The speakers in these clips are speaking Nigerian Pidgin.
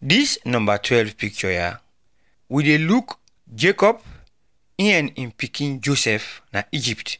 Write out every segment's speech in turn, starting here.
Dis number 12 picture here, we dey look Jacob him and him pikin Joseph na Egypt.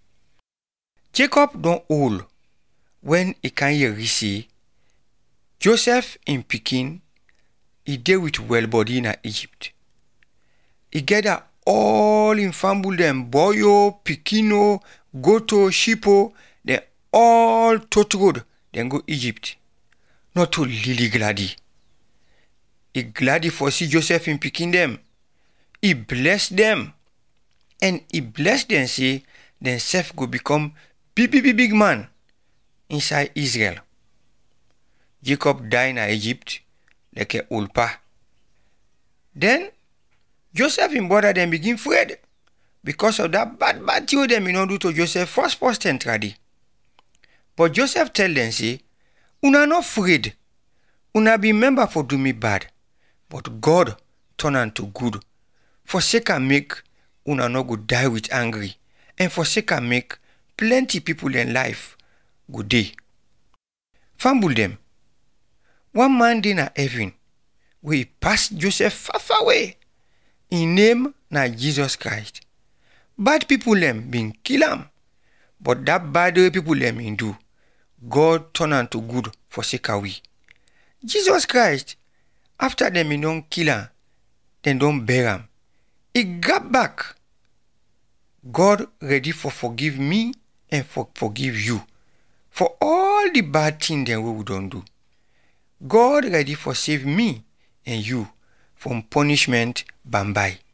Jacob don old wen e kan hear say Joseph him pikin e dey with well body na Egypt. E gather all him family dem boy o, pikin o, goat o, sheep o, dem all tot road dem go Egypt not to really gladi. E gladi for see Joseph him pikin dem. E bless dem and e bless dem say dem sef go become big big big man inside Israel. Jacob die na Egypt like old pa. Den Joseph him brother dem begin afraid because of dat bad bad thing wey dem no do to Joseph first first ten tradi. But Joseph tell dem say una no afraid, una be member for do me bad but God turn am to good for sake am make una no go die with angry and for sake am make plenty people dem life go dey. Family dem, one man dey na heaven wey pass Joseph far far away. Him name na Jesus Christ. Bad people dem bin kill am but dat bad wey people dem bin do, God turn am to good for sake of we. Jesus Christ after dem bin don kill am, dem don bury am, e grab back. God ready for forgive me and for forgive you for all the bad thing dem wey we don do. God ready for save me and you from punishment bye.